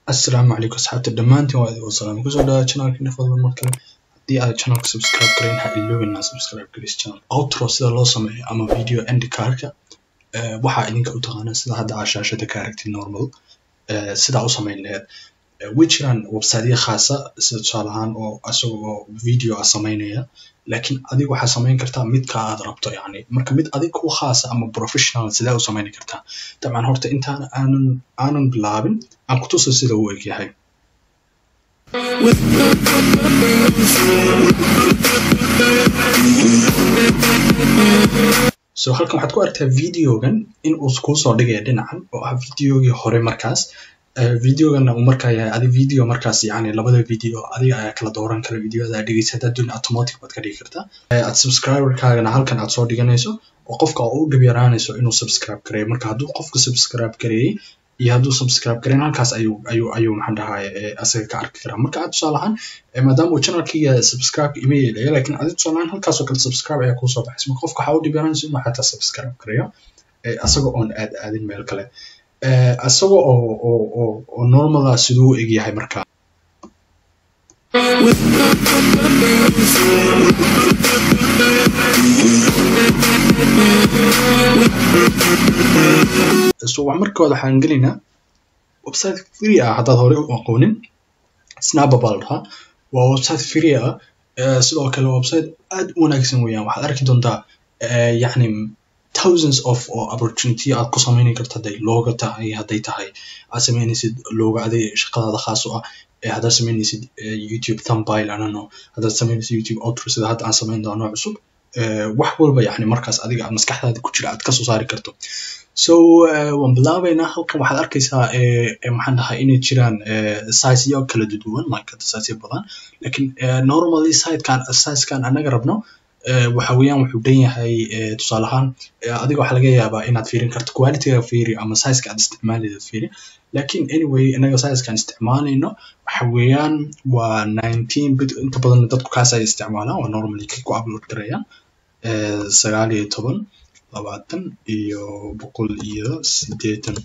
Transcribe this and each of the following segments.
Assalaamu calaykum asxaabta dhammaantiin waa idin salaam kusoo dhawaada channelkeena fadlan mar kale haddii aad channelka subscribe gareyn ha iloobin inaad subscribe gareyso channel outro sida loo sameeyo ama video end cardka eh, waxaa idinka u taqaanaa sida hadda aad shaashada ka aragtid normal eh, sidaa u samayn laheed Eh, way jiraan websiteyo khaasa sida tusaale ahaan oo asaga oo video ah samaynaya laakiin adiga waxaa samayn kartaa midka aad rabto yacni marka mid adig ku khaasa ama professional sidee u samayn kartaa dabcan horta intaan aanan aanan bilaabin aan ku tuso sida uu egyahay so halkan waxaad ku aragtaa videogan in uu kuu soo dhigaya dhinacan oo ah videogii hore markaas Eh, videogana uu markaa yahay adi video markaas yacni labada video adiga ayaa kala dooran kara videoda aad dhegeysa haddaad doon automatic baad ka dhigi kartaa Eh, aad subscriberkaagana halkan aad soo dhiganayso oo qofka oo u dhib yaraanayso inuu subscribe gareeyo marka hadduu qofka subscribe gareeyey iyo hadduu subscribe gareyn halkaas ayuu ayuu ayuu maxaan dhahaye eh, asaga ka arki karaa marka aad tusaale ahaan eh, maadaama uu channelkiga subscribe ima yeelaya laakiin adi tusaale ahaan halkaas oo kale subscribe ayaa kuusoo baxaysa marka qofka waxaa u dhib yaraanayso inuu xataa subscribe gareeyo eh, asaga oon aad aadin meel kale Eh, asaga oo oo oo oo normal ah siduu u egyahay marka so wax markooda waxaan gelaynaa website free ah haddaad horey u aqoonin snappa baa la dhahaa waa website free ah Eh, sidoo kale waa website aad u wanaagsan weeyaan waxaad arki doontaa eh, yacni thousands of oo opportunity aad ku samayni karto hadday looga tahay hadday tahay aad samaynaysid looga aday shaqadaada khaas u ah eh, haddaad samaynaysid eh, youtube thumbnail I don't know haddaad samaynaysid youtube outro sida hadda aan samayn doono cusub eh, wax walba yacni markaas adiga aad maskaxdaada ku jira aad kasoo saari karto so eh, waan bilaabaynaa halkan waxaad arkaysaa eh, eh, maxaan dhahay inay jiraan eh, sizeyo kala duwan like hadda sizeyo badan laakiin eh, normally sidekan sizekan anaga rabno eh, waxa weeyaan wuxuu dhan yahay eh, tusaale ahaan eh, adiga waxaa laga yaabaa inaad fiirin karto qualityga fiiri ama sizeka aad isticmaalaysid fiiri laakiin anyway inaga sizekan isticmaalayno waxa weeyaan waa 19 bit inta badan dadku kaas ay isticmaalaan waa normally kay ku upload garayaan eh, sagaal iyo toban labaatan iyo boqol iyo sideetan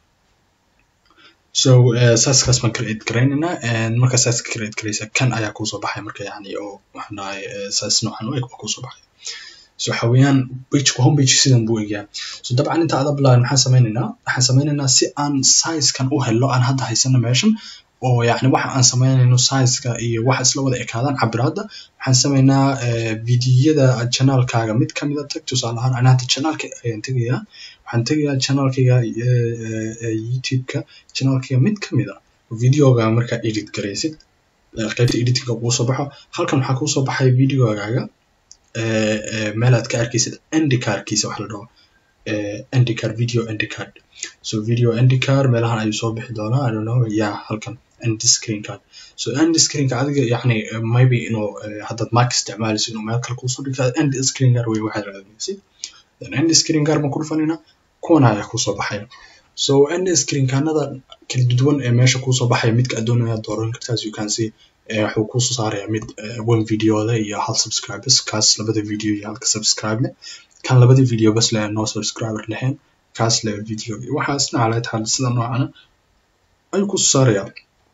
so uh, saaskaas baan create garaynaynaa and marka saaska create garaysa kan ayaa kuusoo baxay marka yacni oo waxaan dhahay eh, saas noocan u eg baa kuusoo baxay so waxa weeyaan pageka home page sidan buu egyaa so dabcan inta aad bilaabin maxaan sameynaynaa waxaan sameynaynaa si aan sizekan u helo aan hadda haysano meeshan oo yacni waxa aan sameynayno sizeka iyo waxa isla wada ekaadaan cabiraadda waxaan sameynaa eh, videoyada channelkaaga mid kamid a tag tusaale ahaan ana hadda channelka ayaan tegayaa waxaan tegayaa channelkayga eh, eh, eh, youtube-ka channelkayga mid kamid a videoga markaa edit garaysid eh, qaybta editingka kuu soo baxo halkan waxaa kuu soo baxay videogaaga eh, eh, meel aad ka arkaysid endicardkiisa wax la dhaho eh, endicard video endicard so video endicard meelahan ayuu soo bixi doonaa i don't know yeah halkan end screen card so end screen ka adiga yacni eh, maybe inuu eh, haddaad mac isticmaalayso inuu meel kale kuusoo dhigta end screen card wey waxaad raadinaysid then end screen card baan ku dhufanayna kuwan ayaa kuusoo baxaya so end screen kaanada kala duwan ee meesha kuusoo baxaya midka aad doonaya dooran kartaa as you can see eh, wuxuu kuusoo saaraya mid eh, one video leh iyo hal subscribers kaas labada video iyo halka subscribe leh kan labada video bas leh no subscriber lahayn kaas leh video iyo waxaasna calaa taal sida noocana ayuu kuusoo saaraya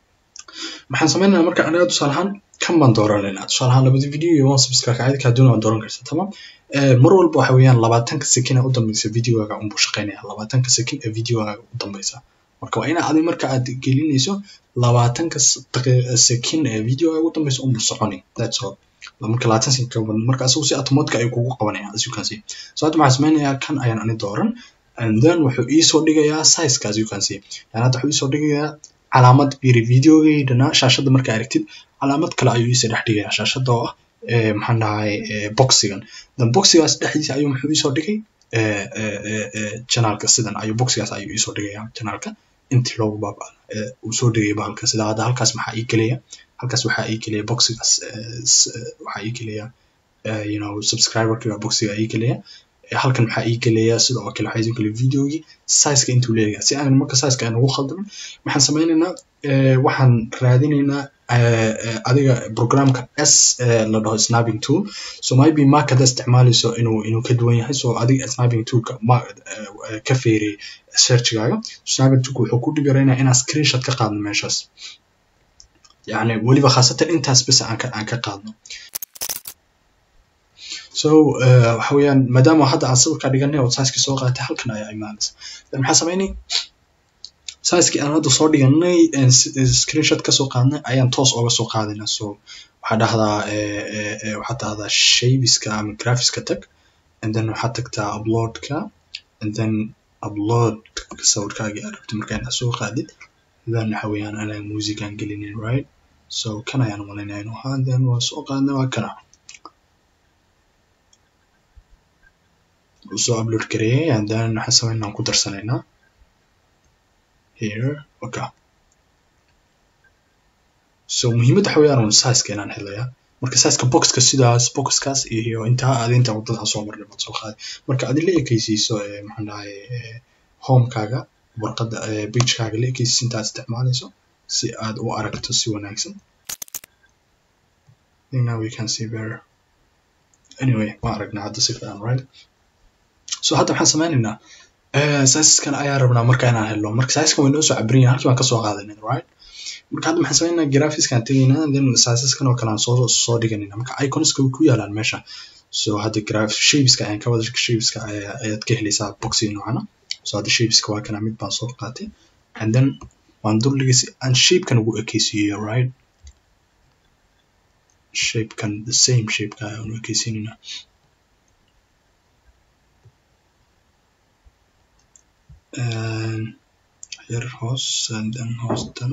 maxaan sameynaynaa marka anaga tusaale ahaan kan baan dooranaynaa tusaale ahaan labada video iyo one subscribe ka kaa doona waan dooran kartaa tamam Eh, mar walba waxa weeyaan labaatanka sekin ee u dambeysa videogaaga unbuu shaqeynaya labaatanka sekin ee videogaaga u dambeysa marka waa ina adi marka aad gelinayso labaatanka s- daqi- sekin ee videogaaga u dambeysa unbuu soconi that's all marka labaatan sekin ka badan marka asagu si automatic ayuu kugu qabanaya as you can see so hadda waxaan sameynayaa kan ayaan ani dooran and then wuxuu iisoo dhigayaa sizeka as you can see yani hadda wuxuu iisoo dhigayaa calaamad biri videogaydana shaashada markaa aragtid calaamad kale ayuu iisoo dhex dhigayaa shaashada oo ah eh, maxaan dhahay eh, boxigan then boxigaas dhexdiisa ayuu muxuu iisoo dhigay eh, eh, eh, eh, channelka sidan ayuu boxigaas ayuu iisoo dhigayaa channelka intii loogu baaba eh, uu soo dhigay bahalka sida hadda halkaas maxaa ii gelaya halkaas waxaa ii gelaya boxigaas eh, s- eh, waxaa ii gelaya eh, you know subscriberkiga boxiga ii gelaya Eh, halkan maxaa ii gelaya sidoo kale waxaa ii gelaya videogii sizeka intuu leeyahay si aan marka sizeka aan ugu khaldamin waxaan sameynaynaa eh, waxaan raadinaynaa adiga programka s la dhaho snapping tool so maybe mark hadda isticmaalayso inuu inuu ka duwan yahay so adiga snapping toolka ma ka feerey searchigaaga snapping toolka wuxuu ku dhigaraynaa inaan screenshot ka qaadno meeshaas yani weliba khaasatan intaas bes aan ka aan ka qaadno so waxa weeyaan maadaama hadda aan sawirka dhiganay oo sizekii soo qaatay halkan ayaa imaanaysa then maxaa sameynay sizekii aan hadda soo dhiganay screenshot kasoo qaadnay ayaan toos oga soo qaadayna so waxaa dhahdaa waxaad dhahdaa shapeska ama graphiska tag and then waxaad tagtaa uploadka and then upload sawirkaagii aad rabtay marka inaad soo qaadid then waxa weeyaan anaa music aan gelinin right so kan ayaan malaynaya inuu ahaa then waa soo qaadnay waa kana soo upload gareeyay and then waxaan sameynaa aan ku darsanaynaa here okay so muhiimadda waxa weeyaan un sizeka inaan helaya marka sizeka boxka sidaas boxkaas iyo intaa aad inta wadada soo marnay baad soo qaaday marka adi la ekeysiiso maxaan dhahay homekaaga warqadda pagekaaga la ekeysiiso intaad isticmaalayso si aad u aragto si wanaagsan now we can see better anyway waan aragnaa hadda si fiican right so hadda maxaan sameynaynaa sizeskan ayaa rabnaa marka inaan helno marka sizeskan way noo soo cabirin yahay halkii baan kasoo qaadanay right marka hadda maxaan sameynaa graphicskaan tegaynaa then sizeskan oo kale aan soo soo dhiganayna marka iconska way ku yaalaan meesha so hadda graph shapeska ayaan ka wada shapeska ayaad ka helaysaa boxing noocana so hadda shapeska waa kana mid baan soo qaatay and then waan dulligay si aan shapekan ugu ekeysiiyo right shapekan the same shapeka ayaan u ekeysiinaynaa yar hoos and then hoostana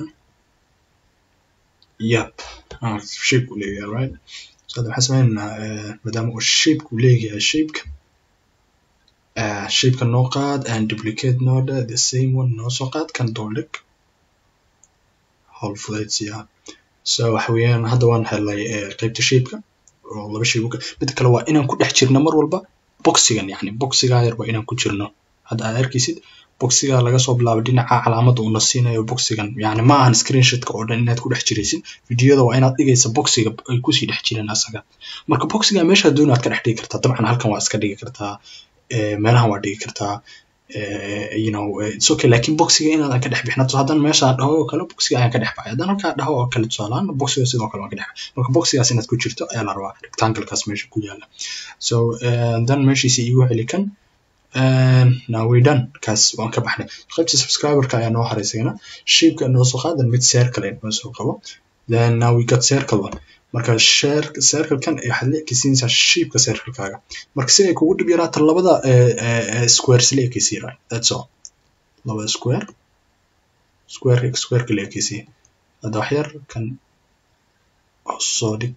yep shape uu leeyahay right so hadda waxaan sameynaynaa maadaama uu shape uu leeyahay shapeka shapeka noo qaad and duplicate nooda the same one noo soo qaad kan dooldhig howl fudaydsiyaa so waxa weeyaan hadda waan helay qaybta shapeka oo laba shape mid kale waa inaan ku dhex jirno mar walba boxigan yani boxigaa yar waa inaan ku jirno hadda aad arkaysid boxiga laga soo bilaabo dhinaca calaamadda uuna siinayo boxigan yani ma ahan screenshotka oo dhan inaad ku dhex jiraysid videoyada waa inaad dhigaysa boxiga ay kusii dhex jireen asaga marka boxiga meeshaa dooni aad ka dhex dhigi kartaa dabcan halkan waa iska dhigi kartaa meelahan waa dhigi kartaa you know it's okay laakiin boxiga inaadan ka dhex bixin haddaan meeshaan dhaho oo kale boxiga ayaan ka dhex baxay haddaan halkaa dhaho oo kale tusaalaan boxiga sidoo kale waan ka dhex baxay marka boxigaas inaad ku jirto ayaa la rabaa rectanglekaas meesha ku yaala so then meeshiisa iigu celi kan now we done kaas waan ka baxnay qaybta subscriberka ayaa noo haray isagana shapeka noo soo qaadan mid circle noo soo qabo then now we got circle one marka share circlekan waxaad la ekeysiinaysaa shapeka circlekaaga marka si ay kugu dhib yaraato labada squares la ekeysiye right that's all labada square square squareka la ekeysiye hadda wax yar kan soo dhig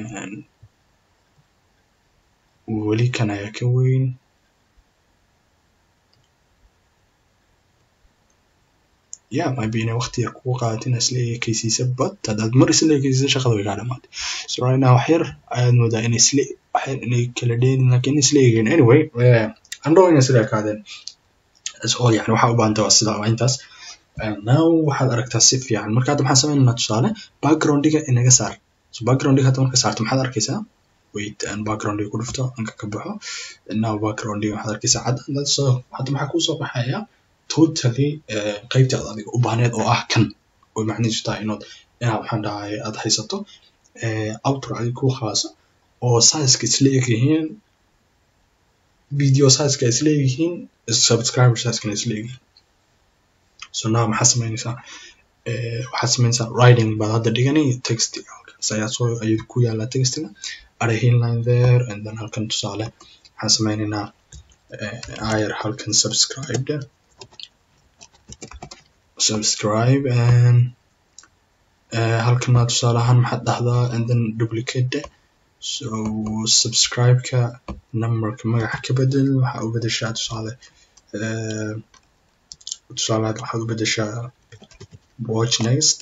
weli kan ayaa ka weyn yeah maybe inay waqti yar kugu qaadato inaad isla ekeysiisa but haddaad mar isla ekeysiisa shaqada way kaa dhamaatay so right now wax yar ayaad moodaa inay isla wax yar inay kala dheerin laakiin isla egeyn anyway andhow inay sida ekaadeen that's all yani waxaa u baahanta waa sida waa intaas now waxaad aragtaa si fiican marka hadda maxaan sameynaynaa tusaale backgroundiga inaga saar so backgroundiga hadda marka saarto maxaad arkaysaa wait aan backgroundiga ku dhufto anka ka baxo now backgroundiga waxaad arkaysaa cadda so hadda maxaa kusoo baxaya totally qaybtii aad adiga u baahneed oo ah kan oo macnihiisu tahay inood inaad waxaan dhahay aad haysato outro adiga ku khaasa oo sizeka isla eg yihiin video sizeka isla eg yihiin subscriber sizekana isla eg yihiin so now maxaa sameynaysaa waxaad sameynaysaa writing baad hadda dhigani text halkaas ayaa soo ayuu ku yaalaa textiga ada inline there and then halkan tusaale waxaan sameynaynaa ayar halkan subscribed subscribe and uh, halkana tusaale ahaan maxaad dhahdaa and then duplicate so subscribe-ka numberka magaca ka bedel waxaa u bedeshaa tusaale uh, tusaale waxaad u bedeshaa watch next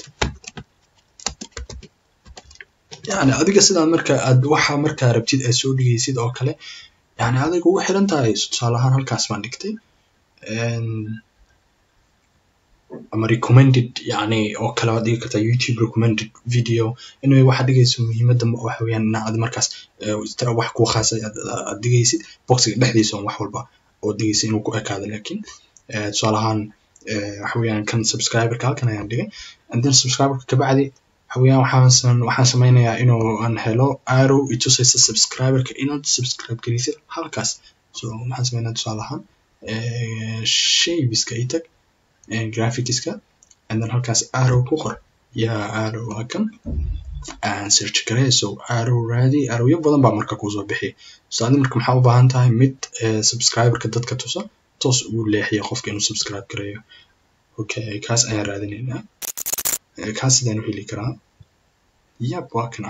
yani adiga sidaa marka aad waxa markaa rabtid aad soo dhigaysid oo kale yani adiga ugu xiran tahay tusaale ahaan halkaas baan dhigtay ama recommended yani oo kale waad dhigi kartaa youtube recommended video anyway waxaad dhigayso muhiimadda waxa weeyaan in aad markaas tira wax kuu khaasay aad dhigaysid boxiga dhexdiisa on wax walba oo dhigaysa inuu ku ekaado laakiin tusaale ahaan waxa weeyaan kan subscriberka halkan ayaan dhigay and then subscriberka kabacdi waxa weeyaan waxaan waxaan sameynayaa inuu aan helo arrow itusaysa subscriberka inaad subscribe gelisid halkaas so waxaan sameynaa tusaale ahaan shaybiska i tag graphicska and then halkaas arrow ku qor yaa arrow halkan aan search garee so arrow raadi arrowyo badan baa marka kusoo bixiya so adi marka maxaa u baahan tahay mid subscriberka dadka tusa toos ugu leexiya qofka inuu subscribe gareeyo okay kaas ayaan raadinaynaa kaas sidaan u heli karaa yap waa kana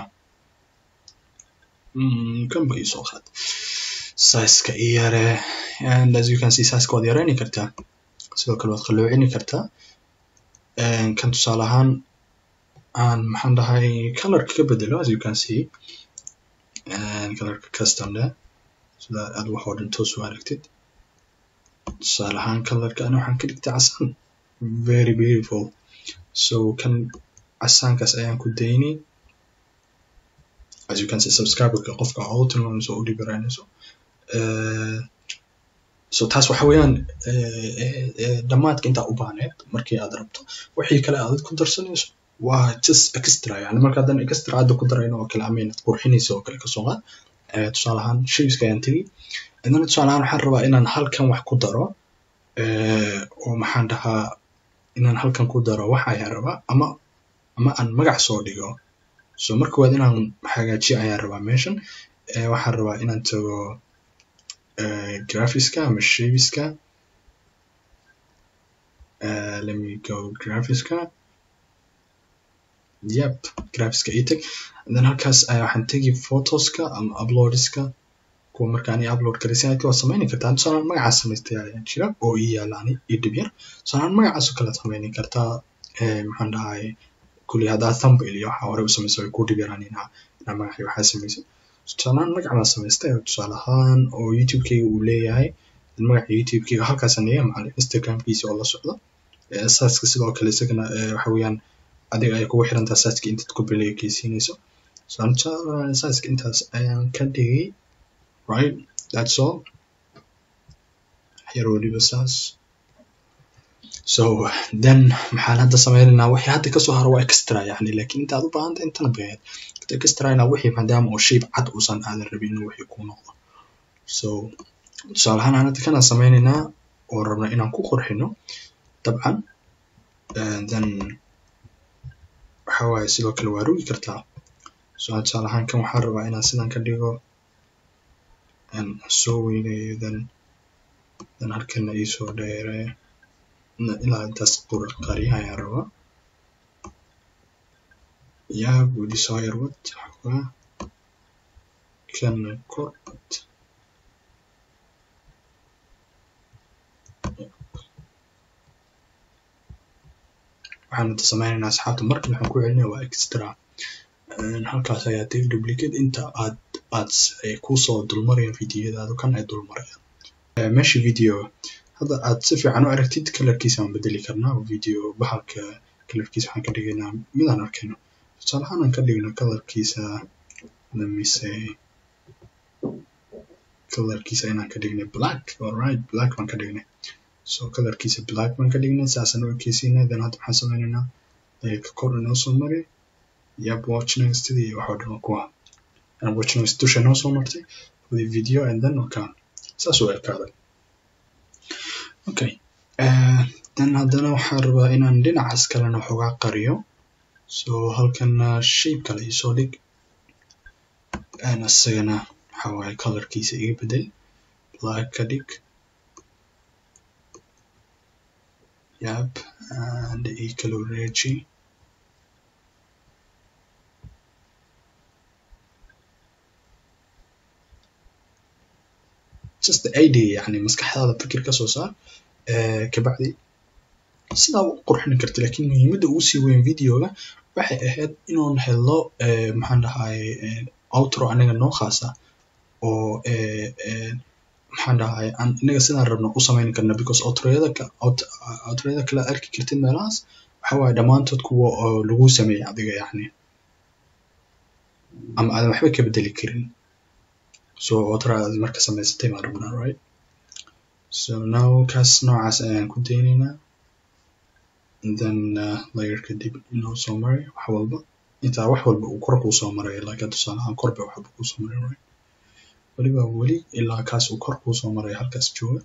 kan ba isoo qaad sizeka i yare and as you can see sizeka waad yareyni kartaa sidoo kale waad qalloocini kartaa kan tusaale ahaan aan maxaan dhahay colorka ka bedelo as you can see colorka custom leh sida aad wax oo dhan toos u aragtid tusaale ahaan colorka ani waxaan ka dhigtay casaan very beautiful so kan casaankaas ayaan ku daynay as you can see subscriberka qofka oo u tilmaamayso oo u dhibiraynayso so taas waxa weeyaan dhammaadka intaa u baahneed markii aad rabto wixii kale aad ku darsanayso waa just extra yani marka haddana extra aada ku darayno oo kale ama inaad qurxinayso oo kale kasoo qaad tusaale ahaan shayska ayaan tegi adana tusaale ahaan waxaan rabaa inaan halkan wax ku daro oo maxaan dhahaa inaan halkan ku daro wax ayaan rabaa ama ama aan magac soo dhigo so marka waad inaan hagaajiyo ayaan rabaa meeshan waxaan rabaa inaan tago graphiska ama shaybiska let me go graphiska yep graphiska ii tag then halkaas waxaan tegi photoska ama uploadska kuwa markaan i upload garaysan waad sameyni kartaa tusaalaan magacaas samaystay ayaa jira oo ii yaalaan ii dhib yar tusaalaan magacaas oo kale aad sameyni kartaa maxaan dhahay kulli haddaa thumbnail iyo waxa hore u samaysa way ku dhib yaraan inaa inaa magaxii waxaa samaysid tusaalaan magac baan samaystay tusaale ahaan oo youtube-kayga uu leeyahay magaca youtube-kayga halkaasaan dhiga macalin instagram-kiisa oo la socdo saaska sidoo kale isagana waxa weeyaan adiga ay kugu xirantaa saaska intaad ku beleegeysiinayso saaska intaas ayaan ka dhigay right that's all yar weliba saas so then maxaan hadda sameynaynaa wixii hadda kasoo haro waa extra yani lakin inta aad u baahanta intana baheed extra inaa wixii maadaama oo shape cad uusan aadan rabin inuu wixii ku noqdo so tusaale ahaan aan hadda kanaan sameynaynaa oo rabna inaan ku qurxino dabcan then waxa waaye sidoo kale waa rogi kartaa so tusaale ahaan kan waxaan rabaa inaan sidan ka dhigo soo weynayo then then halkana iisoo dheere ilaa intaas qariya ayaan rabaa yaa weli soo yarwad xogaa kana korwad waxaan hadda sameynaynaa asxaabta markan waxaan ku celinaya waa extra halkaas ayaa tegi duplicate inta aad aad kusoo dulmarayaan videoyadaada kan ay dulmarayaan meesha video hadda aad si fiican u aragtid kalarkiisa aan bedeli karnaa video bahalka kalarkiisa waxaan ka dhigaynaa midaan arkayno tusaale ahaan aan ka dhigno kalarkiisa lemise kalarkiisa inaan ka dhignay black alright black baan ka dhignay so kalarkiisa black baan ka dhignay saasaan u ekeysiinay then hadda waxaan sameynaynaa ka kor inoo soo mari yap watchnext iyo waxoo dhan kuwa watchnext dusha inoo soo martay the video and then okay saas u ekaaday okay then haddana waxaan rabaa inaan dhinacaas kalena waxoogaa qariyo so halkana shape kale isoo dhig isagana waxa waaye colorkiisa iga bedel black ka dhig yep and ii kala wareeji just the idea yani maskaxdaada fikir ka soo saar kabacdi sidaa u qurxin karta lakin muhiimadda ugu sii weyn videoga waxay ahayd inuun helo maxaan dhahay outro aniga noo khaasa oo maxaan dhahay aan inaga sidaan rabno u samayn karna because outroyada outroyada kale aad arki kartid meelahaas waxa waaye dhammaantood kuwa oo lagu sameeyay adiga yacni ama aadan waxba ka bedeli karin so outro aad marka samaysatay baan rabnaa right so now kaas noocaas ayaan ku daynaynaa then uh, layerka dib inoo soo maray wax walba intaa wax walba uu kor kuu soo maray laakiin tusaale ahaan kor bay wax walba kuu soo maray right weliba weli ilaa kaas uu kor kuu soo maray halkaas jooga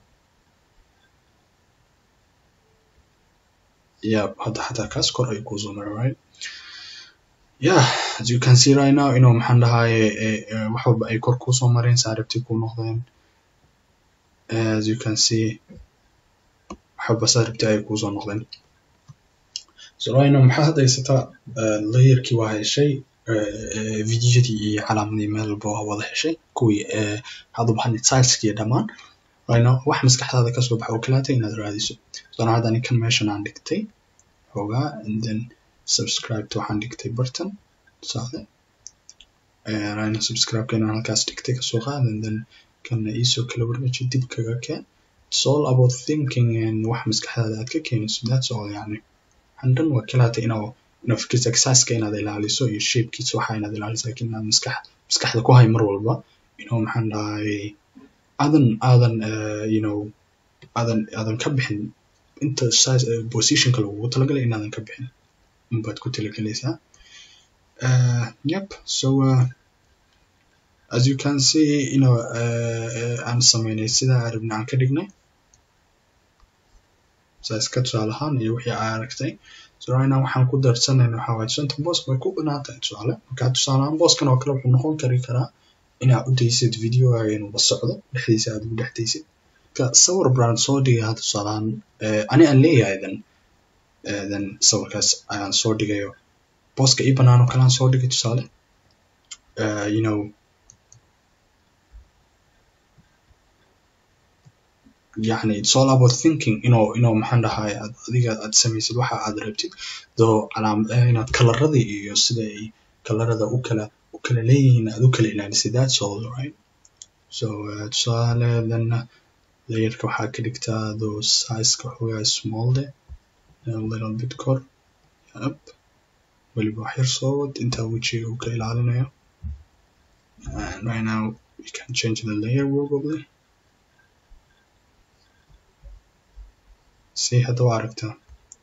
yeah hadda xataa kaas kor ayuu kuu soo maray right yeah as you can see right now inuu maxaan dhahaye wax walba ay kor kuu soo mareen saaribtii kuu noqdeen as you can see wax walba saaribtii ay kuu soo noqdeen so right now maxaa hadda haysataa layerkii waa heshay videodii iyo calaamadii meel walba waa wada heshay kuwii hadda waxaan sizekiiyo dhammaan right now wax maskaxdaada kasoo baxa oo kalaata inaad raadiso so now hadda anikan meeshan aan dhigtay xoogaa and then subscribeta waxaan dhigtay bartan saade right now subscribe-ka inaan halkaas dhigtay kasoo qaad and then kana iisoo kala warmeji dib kaga keen it's all about thinking and wax maskaxdaada aad ka keenayso that's all yani waxaan dhan waa kalaata inaa inaa fikirta exerciseka inaad ilaaliso iyo shapekiisa waxa inaad ilaaliso lakin inaad maskax maskaxda ku hay mar walba you know maxaan dhahay aadan aadan you know aadan aadan ka bixin inta size positionka lagugu talagalay inaadan ka bixin unbaad ku talagelaysaa uh, yep so uh, as you can see you know uh, aan sameynay sidaa arabna aan ka dhignay size ka tusaale ahaan iyo wixii aa aragtay so right now waxaan ku darsanayna waxaa waaye shanta boos way ku banaan tahay tusaale marka tusaale ahaan booskan oo kale wuxuu noqon kari karaa inaad u daysid videogaaga inuuba socdo dhexdiisa aad ugu dhex daysid marka sawir brand soo dhigay hadda tusaale ahaan ani aan leeyahay then then sawirkaas ayaan soo dhigayo booska ii banaan oo kale aan soo dhigay tusaale you know يعني it's all about thinking inuu inuu maxaan dhahay aad adiga aad samaysid waxa aad rabtid doo calaam inaad kalaradii iyo sida ay kalarada u kala u kala leeyihiin aad u kala ilaalisid that's all right so uh, tusaale then layerka waxaa ka dhigtaa doo sizeka xoogaa small de a little bit kor yep weliba wax yar soo wad intaa wejiga uu ka ilaalinayo and right now we can change the layer probably si hadda waa aragtaa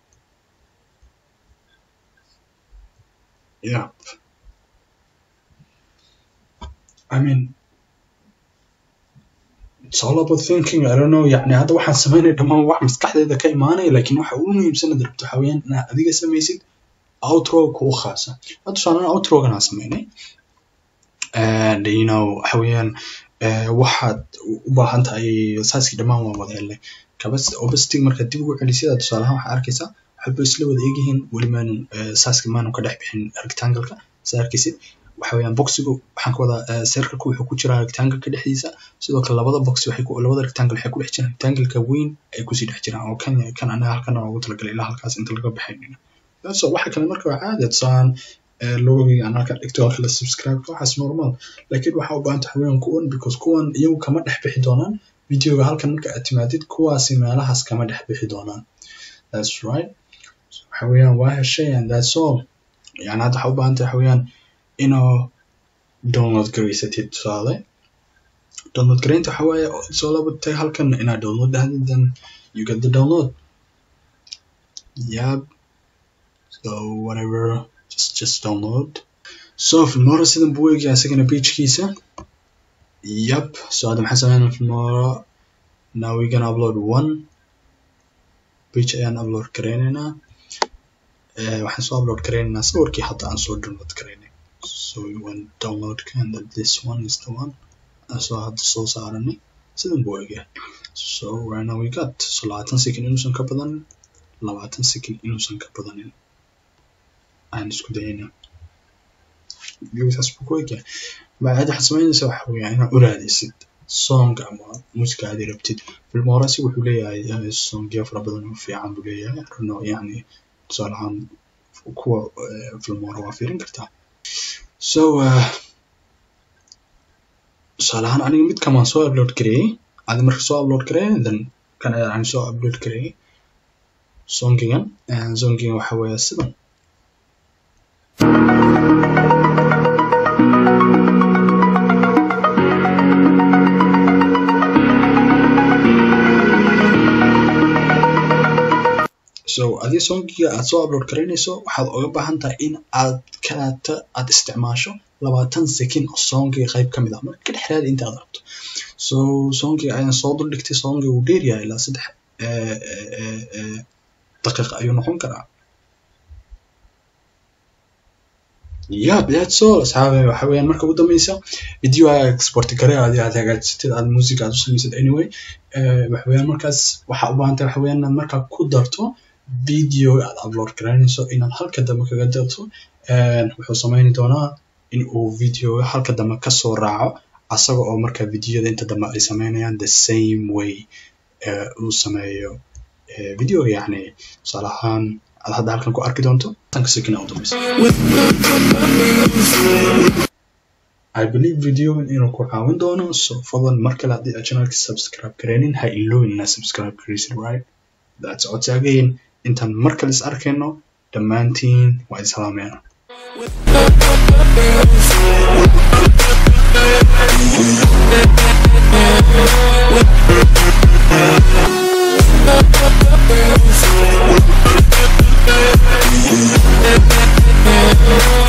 yep I mean it's all about thinking I don't know يعني hadda waxaan sameynaya dhammaan wax maskaxdeeda ka imaanaya lakin waxa ugu muhiimsan ad rabto waxaa weeyaan inaad adiga samaysid outro kuu khaasa hadda tusaale outrogan aan sameynay and you know waxa weeyaan waxaad u baahan tahay saaskii dhammaan waan wada helnay obesity markaad dib ugu celisida tusaalahaan waxaa arkaysaa waxba isla wada egyihiin weli maanan saaska maanan ka dhex bixin rectangle-ka saa arkaysid waxa weeyaan boxigu waxaan ka wadaa circle-ku wuxuu ku jiraa rectangle-ka dhexdiisa sidoo kale labada box waxay ku labada rectangle waxay ku dhex jiraan rectangle-ka weyn ay kusii dhex jiraan oo kan kan anaga halkan waa ugu talagalay ilaa halkaas inta laga baxaynina so waxa kale marka waa caadi tusaalaan logogiga aan halkan dhigto oo kale subscribe waxaas normal laakiin waxaa u baahan tahay weeyaan kuwan because kuwan iyagu kama dhex bixi doonaan videoga halkan marka aad timaadid kuwaasi meelahaas kama dhex bixi doonaan that's right waxa weeyaan waa heshay and that's all yani hadda waxaa u baahan tahay waxa weeyaan inuu download garaysatid tusaale download garaynta waxa waaye it's all about tahay halkan inaad download dhahdid then you get the download yep so whatever just just download so filmora sidan buu eegaya isagana pagekiisa yep so hadda maxaa sameynaa filmora now we gonna upload one page ayaan upload garaynaynaa waxaan soo upload garaynaynaa sawirkii hadda aan soo download garaynay so we want download and that this one is the one so hadda soo saaranay sidan buu eegaya so right now we got so labaatan second inuusan ka badanin labaatan second inuusan ka badanin aan isku dayaynaa videogaas buu ku egyahay bacad waxaad samaynaysa waxa weeyaan inaad u raadisid song ama musica aad rabtid filmorasi wuxuu leeyahay songyo fara badan oo fiican buu leeyahay runo yani tusaale ahaan kuwa filmora waa fiirin kartaa so tusaale ahaan aniga mid kamaan soo upload gareeyey adi marka soo upload gareeya then kan ayaa yani soo upload gareeyay songigan songigan waxa weeye sidan so adii songiga aad soo upload garaynayso waxaad oga baahan tahay in aad kaata aad isticmaasho labaatan second oo songiga qayb ka mid ah marka ka dhexraadi inta aad rabto so songiga ayaan soo duldhigtay songiga wuu dheer yahay ilaa saddex daqiiq ayuu noqon karaa yab that's all asxaabe waxa weeyaan marka ugu dambeysa video aad export garee adi aad hagaajisatid aad music aad u samaysid anyway waxa weeyaan markaas waxaa u baahan tahay waxa weeyaan inaad markaa ku darto video aad upload garaynayso inaad halka dambe kaga darto wuxuu sameyni doonaa in uu video halka dambe kasoo raaco asaga oo marka videoda inta dambe ay sameynayaan the same way uu sameeyo video yacni tusaale ahaan aad hadda halkan ku arki doonto tanka second u dambeysa I believe video inuu ku caawin doono so fadlan mar kale haddii aad channelka subscribe gareynin ha iloowin inaad subscribe gareysid right that's codsi again intaan mar kale is arkayno dhammaantiin waa islaameen We'll be right back.